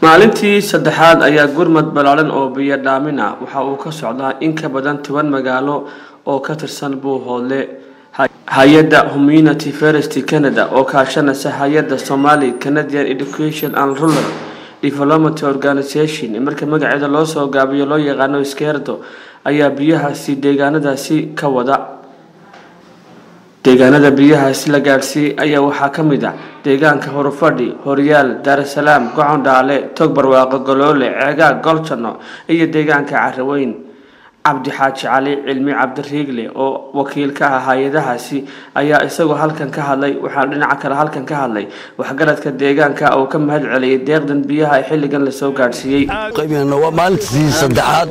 maalintii saddexaad ayaa gurmad ballaaran oo biyo dhaamin ah waxa uu ka socdaa in ka badan toban magaalo oo ka tirsan buuhoodle hay-adda humanity first canada oo kaashanaysa hay-adda somali canadian education and rural development organization marka magaceeda loo soo gaabiyo loo yaqaano iskeerdo ayaa biyahaasi deegaanadaasi ka wada deegaanada biyahaasi la gaadhsiiyey ayaa waxaa ka mid ah deegaanka horufadhi horyaal daarasalaam gocon dhaale tog barwaaqo goloole ceegaag goljanno iyo deegaanka caraweyn cabdi xaaji cali cilmi cabdiriigle oo wakiil ka ah hay-adahaasi ayaa isagoo halkan ka hadlay waxaana dhinaca kale halkan ka hadlay waxgaradka deegaanka oo ka mahad celiyay deeqdan biyaha ee xilligan lasoo gaadhsiiyey waa maalintii saddexaad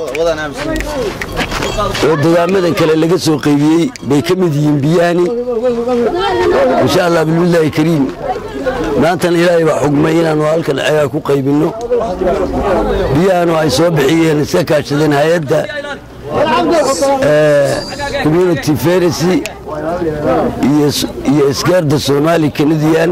oo degaamadan kale laga soo qaybiyey bay ka mid yihiin biyahani insha allah bilbillaahi kariim maantana ilaahay baa xugmay inaannu halkan ceegaa ku qaybinno biyahanu ay soo bixiyeen iska kaashadeen hay-adda community feresi iyo isgaarda soomaali canadian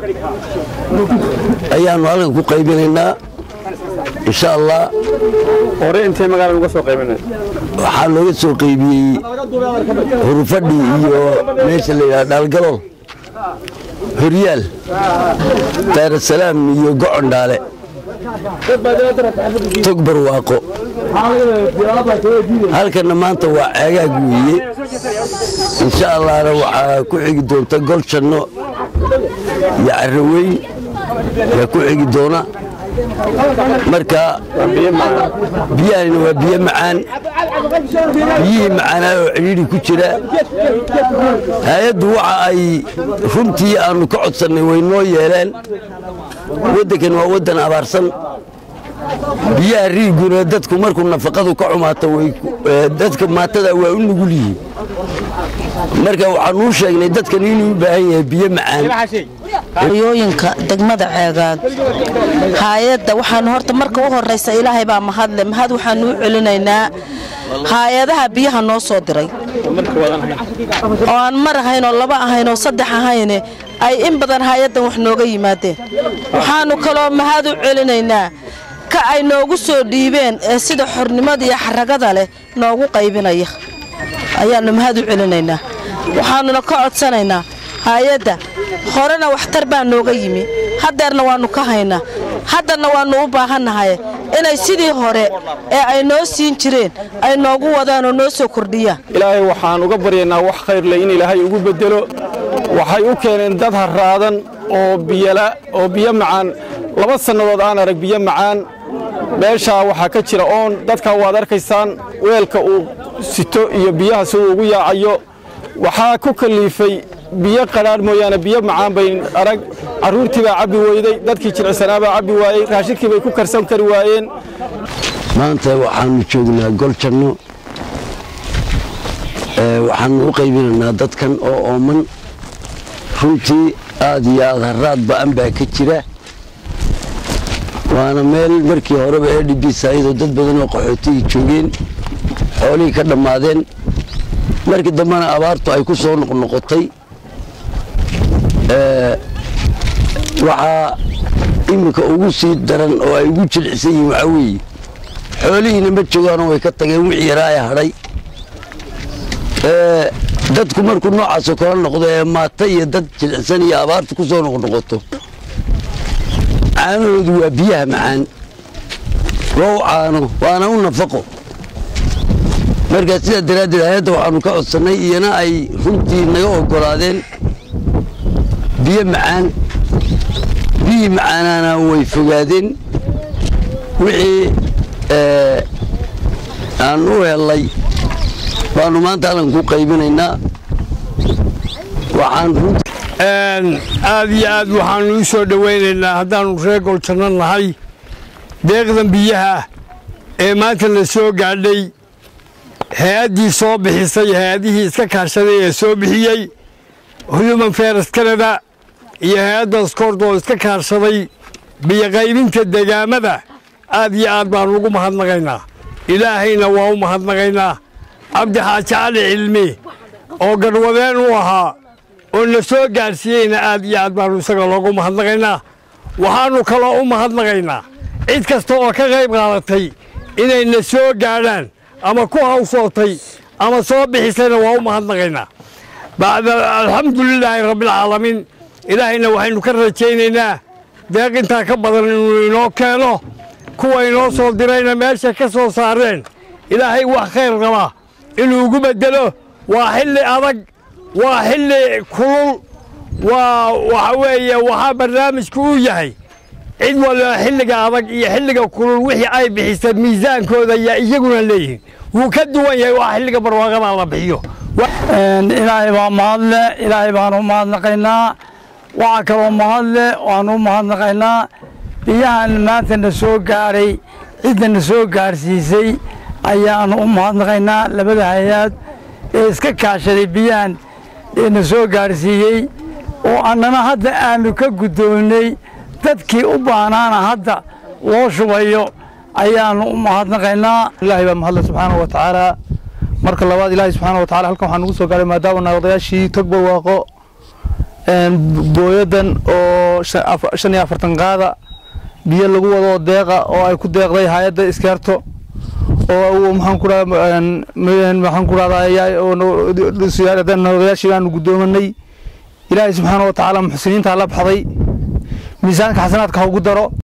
ayaannu halkan ku qaybinaynaa insha allah hore intee magaalada uga soo qaybinay waxaa looga soo qaybiyey hurufadhi iyo meesha la yidhaha dhaalgalool horyaal daarasalaam iyo gocon dhaale tog barwaaqo halkanna maanta waa ceegaag weeye insha allahna waxaa ku xigi doonta goljanno iyo caraweyn yaa ku xigi doona marka biyahanina waa biyo macaan biyihii macaanaa oo cidhiidhi ku jira hay-addu waxa ay runtii aannu ka codsannay way noo yeeleen waddankan waa waddan abaarsan biyaha riiguna dadku markuu nafaqadu ka xumaato dadka maatada waa u nugul yihiin marka waxaanuu sheegnay dadkan inuu u baahan yahay biyo macaan hoyooyinka degmada ceegaag haayadda waxaanu horta marka u horraysa ilaahay baa mahadle mahad waxaanu u celinaynaa haayadaha biyaha noo soo diray oo aan mar ahayn oo laba ahayn oo saddex ahayne ay in badan haayaddan wax nooga yimaadeen waxaanu kaloo mahad u celinaynaa ka ay noogu soo dhiibeen ee sida xornimada iyo xaragada leh noogu qaybinaya ayaannu mahad u celinaynaa waxaannuna ka codsanaynaa haayadda horena waxtar baa nooga yimi haddeerna waannu ka haynaa haddanna waannu u baahannahay inay sidii hore ee ay noo siin jireen ay noogu wadaan oo noo soo kordhiyaan ilaahay waxaan uga baryaynaa wax khayr leh in ilaahay ugu beddelo waxay u keeneen dad harraadan oo biyala oo biyo macaan laba sannadood aan arag biyo macaan meeshaa waxaa ka jira oon dadkaa waad arkaysaan weelka uu sito iyo biyaha siduu ugu yaacayo waxaa ku kalliifay biyo qadhaadh mooyaane biyo macaan bay arag carruurtii baa cabbi weyday dadkii jilicsanaa baa cabbi waayey raashinkii bay ku karsan kari waayeen maanta waxaannu joognaa goljanno waxaannu u qaybinaynaa dadkan oo ooman runtii aad iyo aad harraad ba'an baa ka jira waana meel markii horeba e d b saayadoo dad badan oo qaxootigii joogeen xoolihii ka dhammaadeen markii dambena abaartu ay ku soo noqnoqotay waxaa iminka ugu sii daran oo ay ugu jilicsan yihiin waxaa weeye xoolihiina ma joogaanoo way ka tageen wixii yaraa ee hadhay dadku markuu noocaasoo kala noqdo ee maata iyo dad jilicsan iyo abaarta ku soo noqnoqoto caanahoodu waa biyaha macaan waa u caano waana u nafaqo markaa sidaa daraaddeed hay-adda waxaannu ka codsannay iyana ay runtii naga oggolaadeen biyo macaan biyihii macaanaana way fogaadeen wixii aan u hellay baannu maanta halkan ku qaybinaynaa waxaan aad iyo aad waxaannu u soo dhowaynaynaa haddaannu reer goljanno nahay deeqdan biyaha ee maanta la soo gaadhay hay-addii soo bixisay hay-adihii iska kaashaday ee soo bixiyey human feres canada iyo hay-adda skordo iska kaashaday biyoqaybinta degaamada aad iyo aad baannu ugu mahadnaqaynaa ilaahayna waa u mahadnaqaynaa cabdi xaaji cali cilmi oo garwadeen u ahaa oo na soo gaadhsiiyeyna aad iyo aad baannu isaga loogu mahadnaqaynaa waxaannu kaloo u mahadnaqaynaa cid kasta oo ka qayb qaadatay inayna soo gaadhaan ama ku hawsootay ama soo bixisayna waa u mahadnaqaynaa bacda alxamdulilaahi rabbilcaalamiin ilaahayna waxaynu ka rajaynaynaa deeq intaa ka badan inuu inoo keeno kuwa inoo soo dirayna meesha ka soo saareen ilaahay wax khayr qabaa inuu ugu beddelo waa xilli adag waa xilli kulul waa waxa weeye waxaa barnaamijku uu yahay cid waliba xilliga adag iyo xilliga kulul wixii ay bixisa miisaankooda ayaa iyaguna leeyihiin wuu ka duwan yahay waa xilliga barwaaqada la bixiyo ilaahay baa mahadle ilaahay baanu u mahadnaqaynaa waxaa kaloo mahadle waanu u mahadnaqaynaa biyahan maanta na soo gaadhay cidda na soo gaadhsiisay ayaanu u mahadnaqaynaa labada hay-aad ee iska kaashaday biyahan ee na soo gaadhsiiyey oo annana hadda aanu ka guddoonnay dadkii u baahnaana hadda loo shubayo ayaanu u mahadnaqaynaa ilaahay baa mahadle subxaanahu wa tacaala marka labaad ilaahay subxaana wa tacala halkan waxaa nugu soo gaaray maadaama naaqdayaashii tog barwaaqo booyadan oo shan iyo afartan qaada biyo lagu wado deeqa oo ay ku deeqday hay-adda iskeerto oo maxaan ku maxaan ku dhahdaa naaqdayaashii baanu guddoomanay ilaahay subxaana wa tacaala muxsiniinta la baxday miisaanka xasanaadka ha ugu daro